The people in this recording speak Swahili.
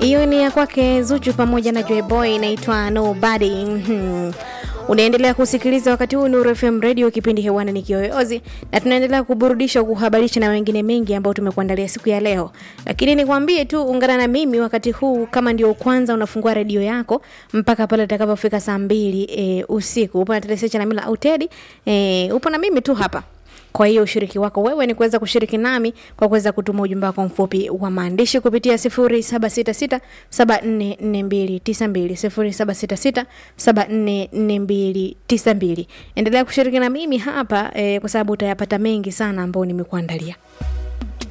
hiyo ni ya kwake Zuchu pamoja na Joy Boy, inaitwa Nobody. Mhm. Unaendelea kusikiliza wakati huu Nuru FM Radio, kipindi hewani ni Kiyoyozi, na tunaendelea kuburudisha, kuhabarisha na wengine mengi ambao tumekuandalia siku ya leo. Lakini nikwambie tu, ungana na mimi wakati huu, kama ndio kwanza unafungua redio yako, mpaka pale itakapofika saa mbili e, usiku. Upo na Telesia Chalamila au Teddy e, upo na mimi tu hapa kwa hiyo ushiriki wako wewe ni kuweza kushiriki nami kwa kuweza kutuma ujumbe wako mfupi wa maandishi kupitia 0766744292 0766744292. Endelea kushiriki na mimi hapa eh, kwa sababu utayapata mengi sana ambayo nimekuandalia.